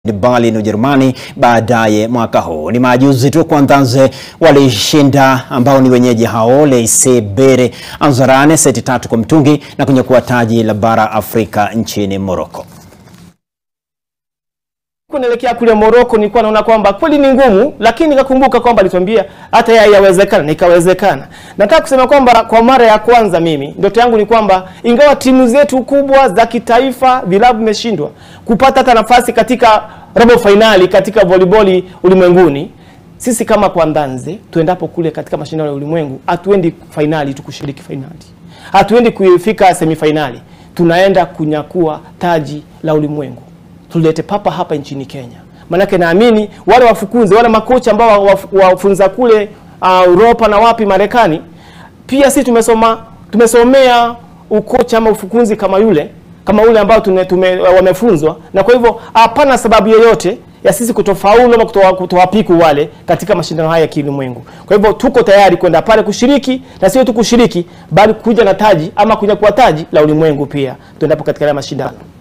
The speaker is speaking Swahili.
Berlin Ujerumani baadaye mwaka huu. Ni majuzi tu Kwanzanze walishinda ambao ni wenyeji hao Leise Bere Anzarane seti tatu kwa mtungi na kunyakua taji la bara Afrika nchini Morocco. Naelekea kule Morocco nilikuwa naona kwamba kweli ni ngumu, lakini nikakumbuka kwamba alituambia hata yeye yawezekana, nikawezekana. Nataka kusema kwamba kwa mara ya kwanza mimi ndoto yangu ni kwamba ingawa timu zetu kubwa za kitaifa vilabu vimeshindwa kupata hata nafasi katika robo fainali katika volleyball ulimwenguni, sisi kama Kwanzanze tuendapo kule katika mashindano ya ulimwengu, hatuendi fainali tu kushiriki fainali, hatuendi kufika semifainali, tunaenda kunyakua taji la ulimwengu tulete papa hapa nchini Kenya. Maanake naamini wale wafukunzi wale makocha ambao wafunza kule uh, Europa na wapi Marekani, pia sisi tumesoma tumesomea ukocha ama ufukunzi kama yule kama ule ambao tume, tume, wamefunzwa, na kwa hivyo hapana sababu yoyote ya sisi kutofaulu ama kutowapiku wale katika mashindano haya ya kiulimwengu. Kwa hivyo tuko tayari kwenda pale kushiriki, na sio tu kushiriki, bali kuja na taji ama kunyakua taji la ulimwengu pia tuendapo katika haya mashindano.